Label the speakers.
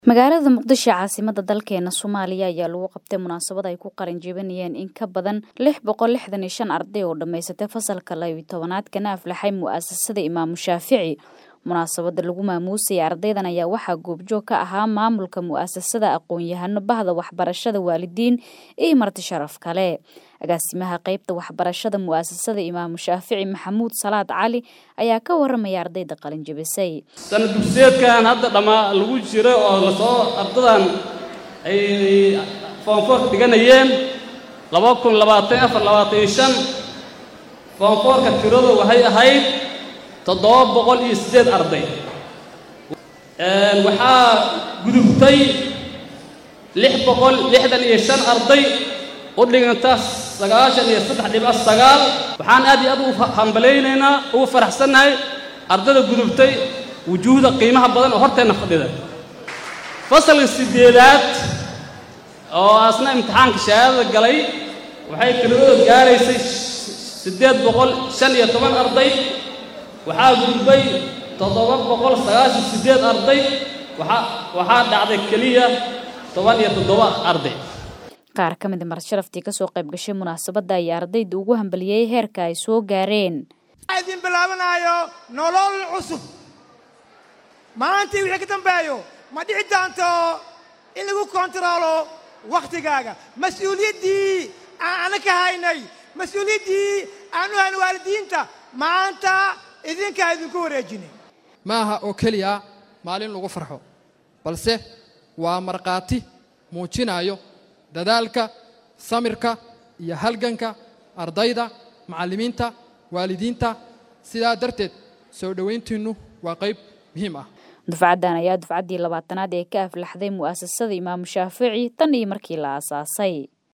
Speaker 1: magaalada muqdisho caasimada dalkeena soomaaliya ayaa lagu qabtay munaasabad ay ku qaran jebinayeen in ka badan lix boqol lixdan iyo shan arday oo dhammaysatay fasalka labiyo tobanaad kana aflaxay mu'asasada imaamu shaafici munaasabada lagu maamuusayay ardaydan ayaa waxaa goobjoog ka ahaa maamulka mu'asasada aqoon-yahano bahda waxbarashada waalidiin iyo marti sharaf kale agaasimaha qeybta waxbarashada mu'asasada imaamu shaafici maxamuud salaad cali ayaa ka waramaya ardayda qalin jebisay
Speaker 2: sana dugsiyeedkan hadda dhammaa lagu jiro oo lasoo ardadan ay foonfoorka dhiganayeen laba kun labaatan afar labaatan iyo shan foonfoorka tiradu waxay ahayd toddoba boqol iyo siddeed arday waxaa gudubtay lix boqol lixdan iyo shan arday u dhiganta sagaashan iyo saddex dhibic sagaal waxaan aad iyo aad ugu hambalaynaynaa ugu faraxsannahay ardayda gudubtay wujuuhda qiimaha badan oo horteenna fadhida fasalka siddeedaad oo asna imtixaanka shahaadada galay waxay tiradooda gaaraysay siddeed boqol shan iyo toban arday waxaa gudbay toddoba boqol sagaashan siddeed arday waxaa waxaa dhacday keliya toban iyo toddoba arday
Speaker 1: qaar ka mid a marasharaftii kasoo qayb gashay munaasabadda ayaa ardayda ugu hambaliyey heerka ay soo gaareen
Speaker 3: idin bilaabanaayo nolol cusub maalintii wixii ka dambeeyo ma dhici doonto in lagu kontaroolo wakhtigaaga mas-uuliyaddii aan ana ka haynay mas-uuliyaddii aanu hayn waalidiinta maanta idinkaa idinku wareejinay
Speaker 4: ma aha oo keliya maalin lagu farxo balse waa markhaati muujinayo dadaalka samirka iyo halganka ardayda macallimiinta waalidiinta sidaa darteed soo dhowayntiinnu waa qayb muhiim ah
Speaker 1: dufcaddan ayaa dufcaddii labaatanaad ee ka aflaxday mu'asasada imaamu shaafici tan iyo markii la aasaasay